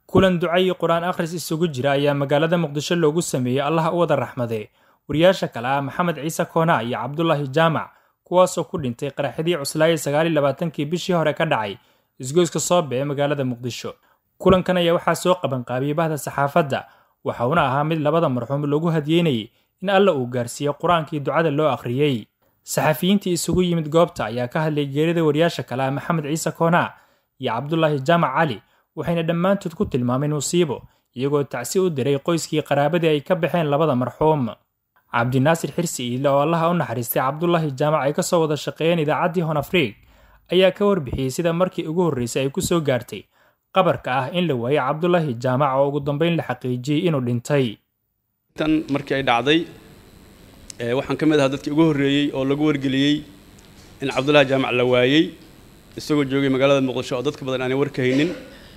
kulan duca iyo qur-aan akhris isugu jira ayaa magaalada muqdisho loogu sameeyey allaha u wada raxmadee wariyaasha kale ah maxamed ciise koona iyo cabdulaahi jaamac kuwaasoo ku dhintay qaraxidii cuslaayay sagaaliyo labaatankii bishii hore ka dhacay isgoyska soobe ee magaalada muqdisho kulankan ayaa waxaa soo qabanqaabiyey bahda saxaafadda waxauna ahaa mid labada marxuum lagu hadiyeynayay in alla uu gaarsiiyo qur-aankii ducada loo akhriyey saxafiyiintii isugu yimid goobta ayaa ka hadlay geerida wariyaasha kale ah maxamed ciise koona iyo cabdulaahi jaamac cali waxayna dhammaantood ku tilmaameen musiibo iyagoo tacsi u diray qoyskii qaraabadii ay ka baxeen labada marxuum cabdinaasir xirsi iile oo allaha u naxariistay cabdulaahi jaamac ay ka soo wada shaqeeyeen idaacaddii honafriig ayaa ka warbixiyey sida markii ugu horreysay ay ku soo gaartay qabarka ah in la waayey cabdulaahi jaamac oo ugu dambeyn la xaqiijiyey inuu dhintay tan markii ay dhacday waxaan ka mid ahaa dadkii ugu horreeyey oo lagu wargeliyey in cabdulaahi jaamac la waayey isagoo joogay magaalada muqdisho oo dadka badan aanay warka haynin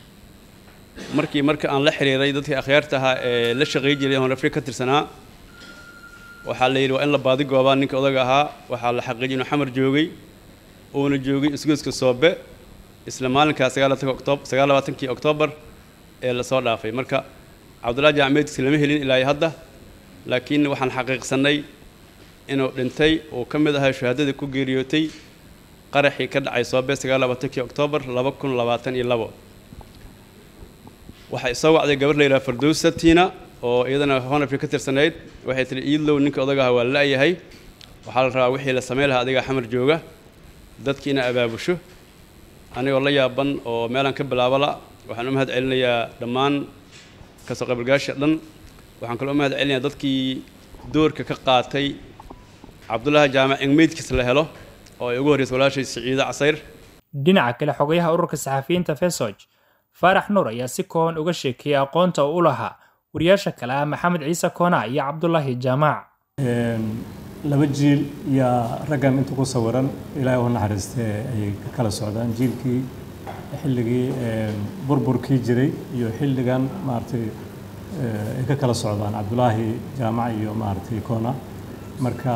markii marka aan la xiriiray dadkii akhyaarta ahaa ee la shaqay jiray honafri ka tirsanaa waxaa la yidhi waa in la baadi goobaa ninka odaga ahaa waxaa la xaqiijiyay inuu xamar joogay uuna joogay isgoyska soobe isla maalinkaa sagaal labaatankii oktoobar ee lasoo dhaafay marka cabdullahi jaamac meydkiisa lama helin ilaa iyo hadda laakiin waxaan xaqiiqsannay inuu dhintay uu ka mid ahaa shahaadadii ku geeriyootay qaraxii ka dhacay soobe sagaal labaatankii oktoobar laba kun labaatan iyo labo waxaa isoo wacday gabar la yidhaha fardowsa tiina oo iyadana honafri ka tirsanayd waxay tihi iidlow ninka odaga aha waa la-yahay waxaa la rabaa wixii la samayn lahaa adigaa xamar jooga dadki ina abaabusho anigoo la yaaban oo meelaan ka bilaabala waxaan u mahad celinayaa dhammaan kasoo qaybgalgaasha dhan waxaan kaloo u mahad celinayaa dadkii doorka ka qaatay cabdullaahi jaamac in meydkiisa la helo oo ay ugu horreysay walaashay siciide casayr dhinaca kale xogayaha ururka saxafiyiinta fesog faarax nuur ayaa si kooban uga sheekeeyey aqoonta uu u lahaa wariyaasha kale ah maxamed ciise koona iyo cabdulaahi jaamac laba jiil yaa raggan inta ku sawiran ilaahay u naxariistee ayay ka kala socdaan jiilkii xilligii burburkii jiray iyo xilligan maaragtay ay ka kala socdaan cabdulaahi jaamac iyo maaragtay koona marka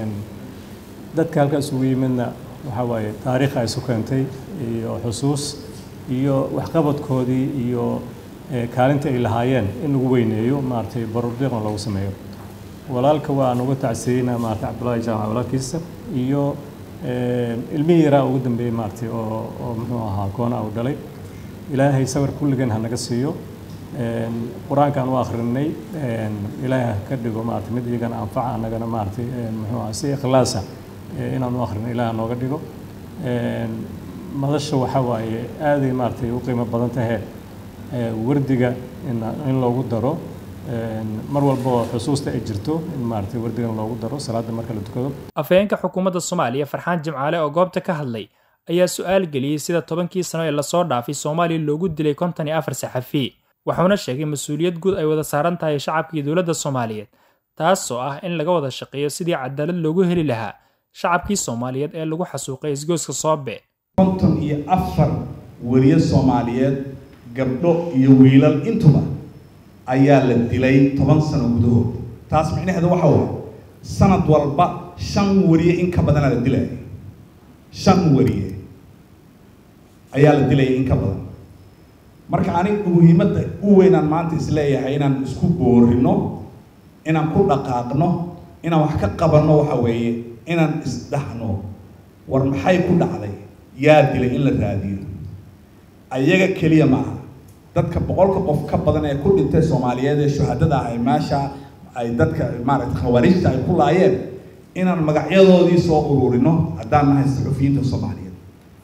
dadka halkaas ugu yimidna waxaa waaye taariikh ay isu keentay iyo xusuus iyo waxqabadkoodii iyo kaalinta ay lahaayeen in lagu weyneeyo maaragtay barordiiqna loogu sameeyo walaalka waan uga tacsiyeynaa maaragtay cabdullaahi jaamac walaalkiisa iyo ilmihii yaraa ugu dambeeyey maaragtay oo oo muxuu ahaa koona uu dhalay ilaahay sawir kulligan ha naga siiyo qur-aankaan u akhrinay ilaahay ha ka dhigo maaragtay mid iyagana anfaca annagana maaragtay muxuu ahaa si ikhlaasa inaan u akhrino ilaah nooga dhigo madasha waxaa waaye aaday maaragtay u qiimo badan tahe wardiga in loogu daro mar walba oo xusuusta ay jirto in maaragtay wardigan loogu daro salaada marka la tukado afhayeenka xukuumadda soomaaliya farxaan jimcaale oo goobta ka hadlay ayaa su-aal geliyey sida tobankii sano ee lasoo dhaafay soomaaliya loogu dilay konton iyo afar saxafi waxuuna sheegay mas-uuliyad guud ay wada saaran tahay shacabkii dowladda soomaaliyeed taasoo ah in laga wada shaqeeyo sidii cadaalad loogu heli lahaa shacabkii soomaaliyeed ee lagu xasuuqay isgoyska soobe konton iyo afar weriye soomaaliyeed gabdho iyo wiilal intuba ayaa la dilay toban sano gudahood taas micnaheedu waxa waaye sanad walba shan weriye in ka badanaa la dilaya shan weriye ayaa la dilaya in ka badan marka aniga muhiimadda u weynaan maanta isleeyahay inaan isku boorino inaan ku dhaqaaqno inaan wax ka qabanno waxa weeye inaan isdhaxno war maxay ku dhacday yaa dilay in la raadiyo ayaga keliya maaha dadka boqolka qof ka badan ee ku dhintay soomaaliyeed ee shuhadada ah ay meesha ay dadka maaragtay khawaarijta ay ku laayeen inaan magacyadoodii soo ururino haddaan nahay saxufiyiinta soomaaliyeed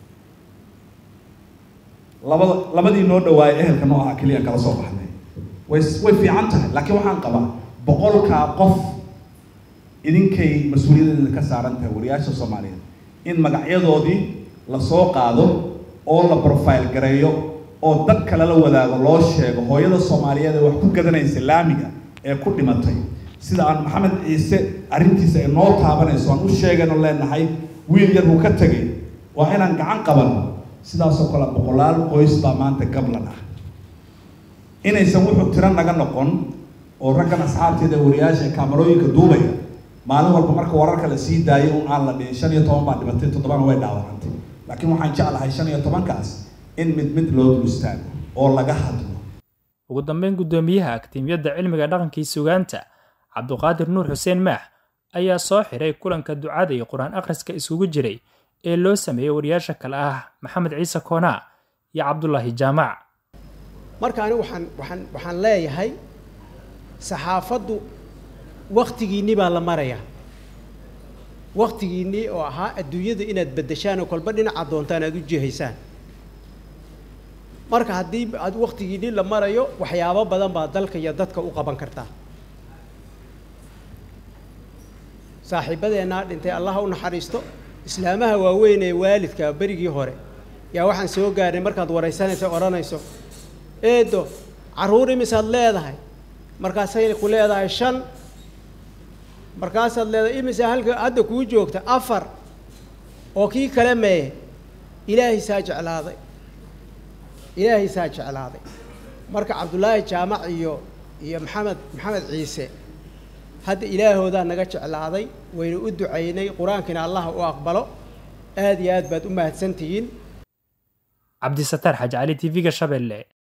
labada labadii noo dhawaayay ehelka noo ahaa keliyaan kala soo baxnay way way fiican tahay laakiin waxaan qabaa boqolkaa qof idinkay mas-uuliyaddeeda ka saaran tahay wariyaasha soomaaliyeed in magacyadoodii lasoo qaado oo la profile gareeyo oo dad kale la wadaago loo sheego hooyada soomaaliyeed ee wax ku gadanaysa laamiga ee ku dhimatay sida aan maxamed ciise arrintiisa ay noo taabanayso aan u sheegayno leenahay wiil yar buu ka tegay waa inaan gacan qabanno sidaasoo kale boqolaal qoys baa maanta gablan ah inaysan wuxuu tiro naga noqon oo raggan asxaabteeda wariyaasha ee kaamarooyinka duubaya maalin walba marka wararka la sii daayay un aan la dhihin shan iyo toban baa dhimatay toddobana way dhaawacantay laakiin waxaan jeclahay shan iyo tobankaas in mid mid loo dul istaago oo laga hadlo ugu dambeyn guddoomiyaha aktiimiyadda cilmiga dhaqankii sugaanta cabduqaadir nuur xuseen maax ayaa soo xiray kulanka ducada iyo qur-aan akhriska isugu jiray ee loo sameeyey wariyaasha kale ah maxamed ciise koonaa iyo cabdulaahi jaamac marka anigu waxaan waxaan waxaan leeyahay saxaafaddu wakhtigiinni baa la marayaa wakhtigiinnii oo ahaa adduunyada inaad beddeshaan oo kolba dhinaca doontaan aad u jihaysaan marka haddii aad wakhtigiinni la marayo waxyaabo badan baa dalka iyo dadka u qaban kartaa saaxiibadeennaa dhintay allaha u naxariisto islaamaha waaweyn ee waalidka berigii hore yaa waxaan soo gaarnay markaad waraysanayso odhanayso eedo carruur imisaad leedahay markaasay ku leedahay shan markaasaad leedahay imisa halka hadda kuu joogta afar oo kii kale meeye ilaahay saa jeclaaday ilaahay saa jeclaaday marka cabdullaahi jaamac iyo iyo maxamed maxamed ciise hadda ilaahoodaa naga jeclaaday waynu u ducaynay qur-aankiina allaha u aqbalo aad iyo aad baad u mahadsantihiin cabdisataar xaji cali t v-ga shabeelle